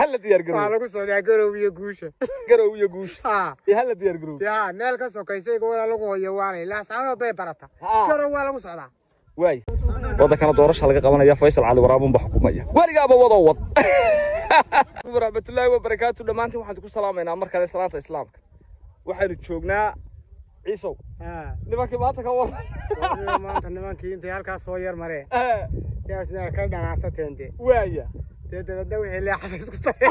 hala diyaar waxaa garoobo lagu socdaa garow iyo guusha garow iyo guush ha iyo hala diyaar garoobo ya meel ka sokaysay gobol lagu hoyo waanay laascaanood bay barata Ha. garow waa lagu socdaa waay waddankana doorasha laga qabanaya faysal cali waraabun baa xukumaya weligaaba wadoo wad waraxmatullaahi wabarakaatu dhammaantiin waxaan ku salaamaynaa mar kale salaanta islaamka waxaynu joognaa ciisow ha nimankii maanta ka war Wadiga maanta nimankii intay halkaas soo yar mareen yaa sida ka dhanaasateen de waaya dee dabadna wixii leexada isku dareen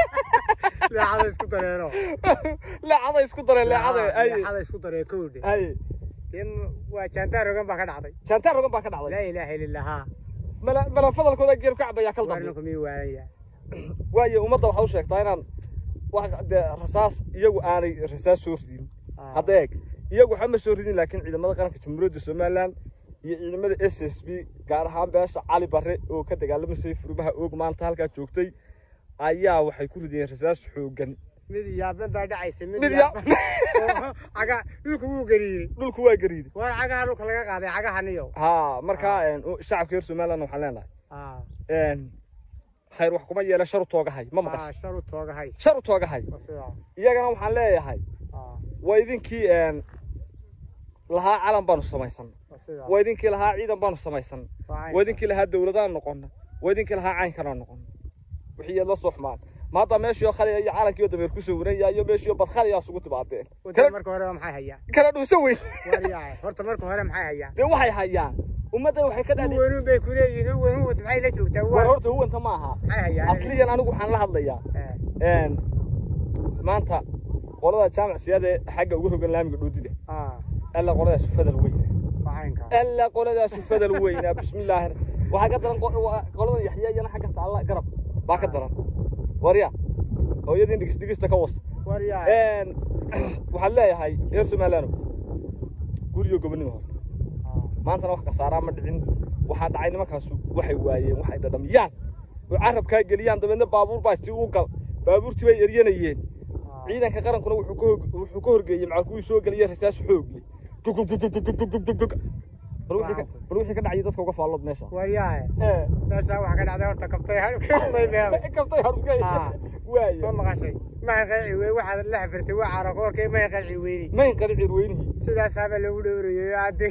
leexada isku dareeno leecada isku dareen leecada ay leexada isku dareen kowdhe ay dee waa jaantaar rogan baa ka dhacday jaantaan rogan baa ka dhacday laa ilaaha illa allah mala mala fadalkooda geer ka cabayaa kal dambe warninku mii waalanyaa waayo ummadda waxaa u sheegtaa inaan wax dee rasaas iyagu aanay rasaas soo ridin hadda eeg iyagu waxba ma soo ridin laakiin ciidamada qaranka jamhuuriyadda somaliland iyo ciidamada s s b gaar ahaan beesha cali barre oo ka dagaalamasay furmaha oog maanta halkaa joogtay ayaa waxay ku ridiyeen rasaas xooggan mid yaaban baa dhacaysa mid Mid yaaban oo caga dhulka wuu gariiray dhulku waa gariiday war cagaha dhulka laga qaaday cagahaniyo haa markaa een, u- shacabka reer somaliland waxaan leenahay ah een, khayr wax kuma yeela shar u toogahay ma ah maqasho shar u toogahay shar u toogahay waa sidaa iyagana waxaan leeyahay ah waa idinkii een, lahaa calan baanu samaysan waa sidaa waa idinkii lahaa ciidan baanu samaysan waa idinkii lahaa dowladaan noqonna waa idinkii lahaa caynkanaan noqonna wixii yaad la soo xumaan ma hadda meeshii oo khaliya iyo calankii oo dameer ku sawiranya iyo meeshii oo badkhaliyaa isugu timaadeen wadda kala marka hore maxay hayaan kala dhuusa weyn war yaay horta marka hore maxay hayaan dee waxay hayaan ummadda waxay ka dhadhi huwanu bay ku leeyihiin huwanu wad maxay la joogtaa war war horta huwanta ma aha maxay hayaan asliyan anigu waxaan la hadlayaa Eh, een maanta qolada jaamac siyaada ee xagga ugu rogan laamiga dhoodida ah alla qoladaas fadal weyna waxaynka alla qoladaas fadal weyna bismillaahi waxaa ka daran qo- waa- qoladan yaxya iyana xagga taalla garab baa ka daran warya hooyadii dhigis dhigista ka was war yaay een waxaan leeyahay reer somaliland guriyo gobonimo hore maantana wax kasaaraa ma dhicin waxaa dhacay nimankaasu waxay waayeen waxay dhadhamiyaan oo carabkaa geliyaan dabeedna baabuur baa istii u gal baabuurtii bay eryanayeen ciidanka qarankuna wuxuu ka hog- wuxuu ka horgeeyey macal kuwii soo geliyay rasaas xoogle gugugugugugugugugug bal wixii ka- bal wixii ka dhacay dadka uga faallood meesha war yaay ee meeshaa waxa ka dhacday horta kabtay kabtay meelay kabtay harugay Ah. waaye ma maqashay ma qanci wey waxaad la xafirtay waa caro koorkay ma qanci weyni mayn qali cirweynihii sidaasaaba lagu dhowrayo hadde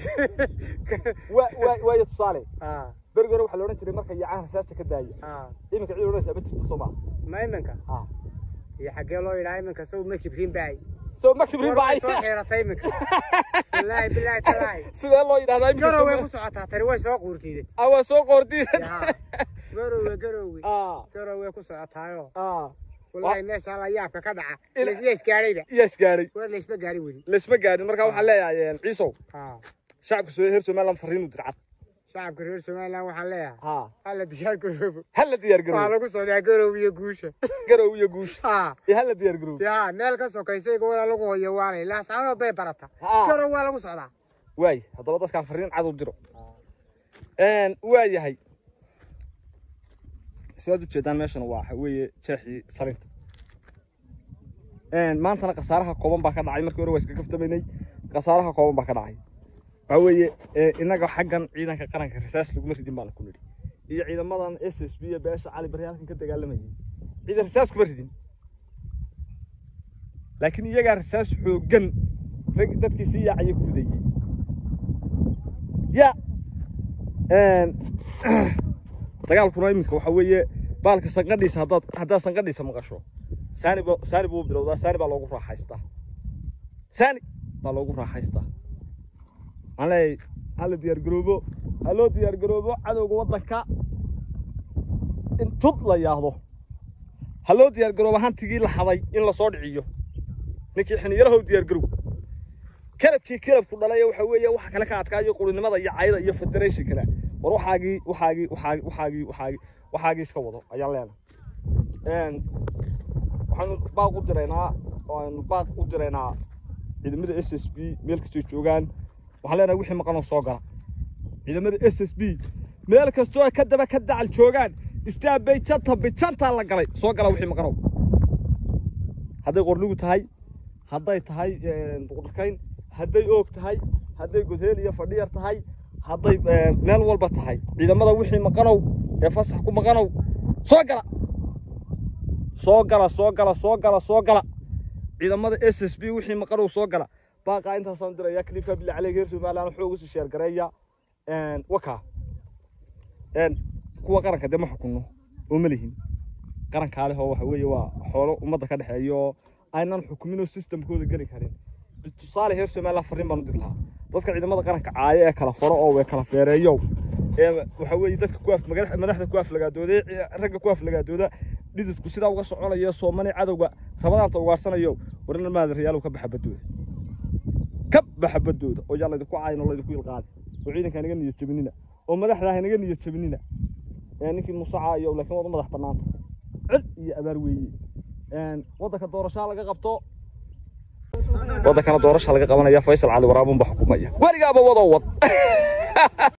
waa waa waayo tusaale ah berigi hore waxaa la odhan jiray marka yacaha rasaasta ka daaya ah iminka cid odhanaysa ma jirto soo maaha ma iminka ah iyo xaggee loo yidhaha iminka sow ma kibrin baay soo ma kibrin war way bacay soo xiiratay iminka wallaahi bilaahi talaahi sidee loo yidhahdaa iminka garow way Soomaali- ku socotaa tani way soo quurtiiday ah waa soo qoordiin yaa garowe garowe ah garow way ku socotaayo ah wallaahi meeshaa la yaabka ka dhaca Ila- laysya isgaadhayba iyo isgaaray war laysma gaadhi weli laysma gaadhin marka waxaan leeyahay ciisow ah shacabka soo reer somaliland fariinu dircad shacabka reer somaliland waxaan leeyahay ha hala diyaar garoobo hala diyaar waxaa garoobo lagu socdaa garow iyo guusha garow iyo guush ah iyo hala diyaar garoobo yaa meel ka sokaysay gobol lagu hoyo waanay laascaanood bay barata Ha. garow waa lagu socdaa waay haddaba dadkaan fariin cad u diro een waa yahay sidaad ujeedaan meeshana waa waxa weeye jeexii salinta een maantana khasaaraha kooban baa ka dhacay markii hore waa iska kaftamaynay khasaaraha kooban baa ka dhacay waxa weeye ee, innaga xaggan ciidanka qaranka rasaas laguma ridin baana ku nidhi iyo ciidamadan s s b iyo beesha cali bari halkan ka dagaalamayay ciidan rasaas kuma ridin laakiin iyagaa rasaas xooggan rag dadkii sii yaacayay ku ridayey ya een, dagaalkuna iminka waxa weeye baalka sanqadhiisa haddaad haddaad sanqadhiisa maqasho saani ba saani buu bilowdaa saani baa loogu raaxaystaa saani baa loogu raaxaystaa waxaan leeyahay hala diyaar garoobo ha loo diyaar garoobo cadowga waddanka in tud la yaahdo ha loo diyaar garoobo hantigii la haday in lasoo dhiciyo ninkii xiniyarahow diyaar garow kalabkii kalabku dhalay waxa weeye waxa kale ka adkaayo qulinimada iyo cayda iyo federationkana war waxaagii waxaagii waxaagii waxaagii waxaagii waxaagii iska wado ayaan leenahay een waxaanu baaq u diraynaa waanu baaq u diraynaa ciidamada s s b meel kastoo joogaan waxaan leenahay wixii maqan oo soo gala ciidamada s s b meel kastoo ka daba ka dacal joogaan istaabay janta bijantaa la galay soo gala wixii maqanow hadday qornigu tahay hadday tahay buqdhakayn hadday oog tahay hadday godheel iyo fadhiyar tahay hadday meel walba tahay ciidamada wixii maqanow ee fasax ku maqanow soo gala soo gala soo gala soo gala soo gala ciidamada s s b wixii maqanow soo gala baaqaa intaasaan diraya clipka billa caleyga reer somaliland xoog usi sheer gareeya wakaa kuwa qaranka dee ma xukunno oo ma lihin qarankaa leh oo waxa weeye waa xoolo ummadda ka dhexeeya oo aynan xukumin oo systemkooda geli karin tusaale reer somaliland farriin baan u diri lahaa dadka ciidamada qaranka caayo ee kala faro oo way kala feereeyo ee waxa weeye dadka ku af madax- madaxda ku aflagaadooda ee ragga ku aflagaadooda dhididku sidaa uga soconaya soomani cadowga rabadaanta ugaarsanayo warna maada riyaalow ka baxa badooda ka baxa badooda oo yaa laydinku caayin oo laydinku ilqaadi oo ciidanka naga niyad jabinina oo madaxda ha naga niyad jabinina ee ninkii musacaa iyo laakiin wada madax bannaanta cid iyo abaar weeye waddanka doorashaa laga qabto waddankana doorasha laga qabanaya faysal cali waraabun baa xukumaya weligaaba wadoo wad